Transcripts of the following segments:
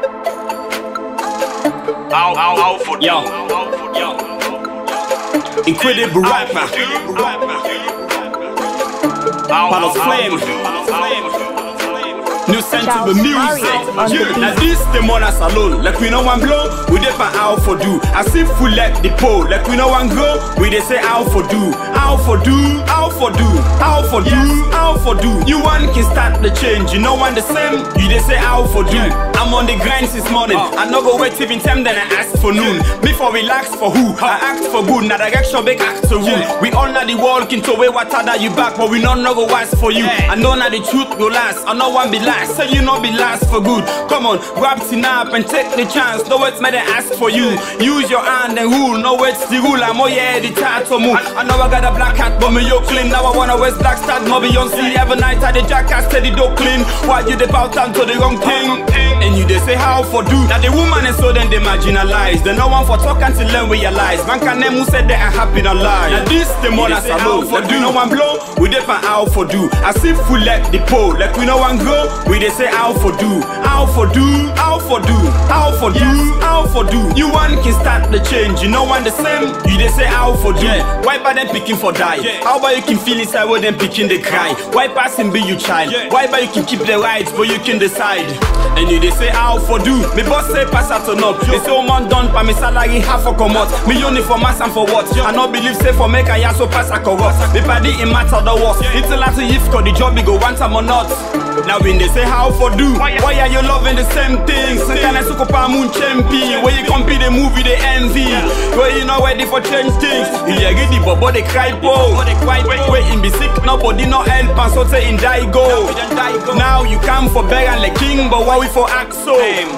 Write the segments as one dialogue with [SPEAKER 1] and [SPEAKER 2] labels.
[SPEAKER 1] Ow, ow, ow for
[SPEAKER 2] Yo.
[SPEAKER 1] Yo.
[SPEAKER 2] Incredible rapper. Palace Flame. New center
[SPEAKER 3] Charles
[SPEAKER 2] the
[SPEAKER 3] Mario
[SPEAKER 2] music.
[SPEAKER 3] on the
[SPEAKER 2] Yeah.
[SPEAKER 3] beat.
[SPEAKER 2] Now this the mother salon. Like we no one blow, we dey for out for do. I see full like the pole. Like we no one go, we dey say out for do. Out for do, out for do, out for do, out for do. You one can start the change. You know one the same. You dey say out for do. I'm on the grind since morning. I no go wait till in time then I ask for noon. Before relax for who? I act for good. Now direction big act to rule. We all know the walk into way water that you back, but we not no go wise for you. I know now the truth go last. I know one be last, so you know be last for good. Come on, grab up and take the chance. No wait, may they ask for you. Use your hand and rule. No wait, the rule. I'm oh yeah, the tattoo move. I know I got a black hat, but me yo clean. Now I wanna wear black start, no Beyonce. Every night I the jackass steady do clean. Why you the bout down to the wrong thing? And you they say how for do. Now the woman is so then they marginalized. They no one for talk until then realize. Man can name who said they are happy and alive. Now this the mother salon. For do no one blow, we dey for out for do. I see full like the pole. Like we no one go, we dey say out for do. Out for do, out for do, out for do, out for do. You one can start the change. You know one the same. You dey say out for do. Why by them picking for die? How about you can feel inside when them picking they cry? Why passing be you child? Why by you can keep the rights but you can decide? And you dey say out for do. Me boss say pass out turn up. Me say oh man done pa me salary half for come out. Me only for mass and for what? I no believe say for make I so pass a corrupt. Me body in matter the worst. It's a lot of if cause the job me go one time or not. Now when they say how for do, why are you loving the same things? Can I suck up a moon champion? Where you compete the movie they envy? Where you not ready for change things? You hear the bobo they cry po. Wait in be sick, nobody no help and so say in die go. Now you come for beg and the king, but why we for act so?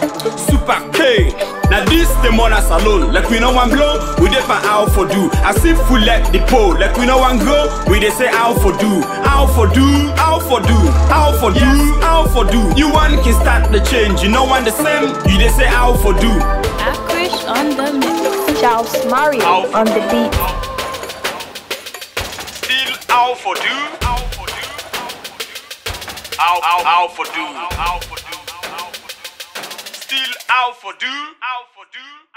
[SPEAKER 2] Super K. Now this the mother salon. Like we no one blow, we dey for out for do. I see full like the pole. Like we no one go, we dey say out for do. Out for do, out for do, out for do, out for do. You one can start the change. You know one the same. You dey say out for do.
[SPEAKER 3] Akrish on the mix. Charles Mario
[SPEAKER 1] Out.
[SPEAKER 3] on the beat.
[SPEAKER 1] Still out for do. Out for do. Out, out, out for do. Out for do. Still out for do. Out for do.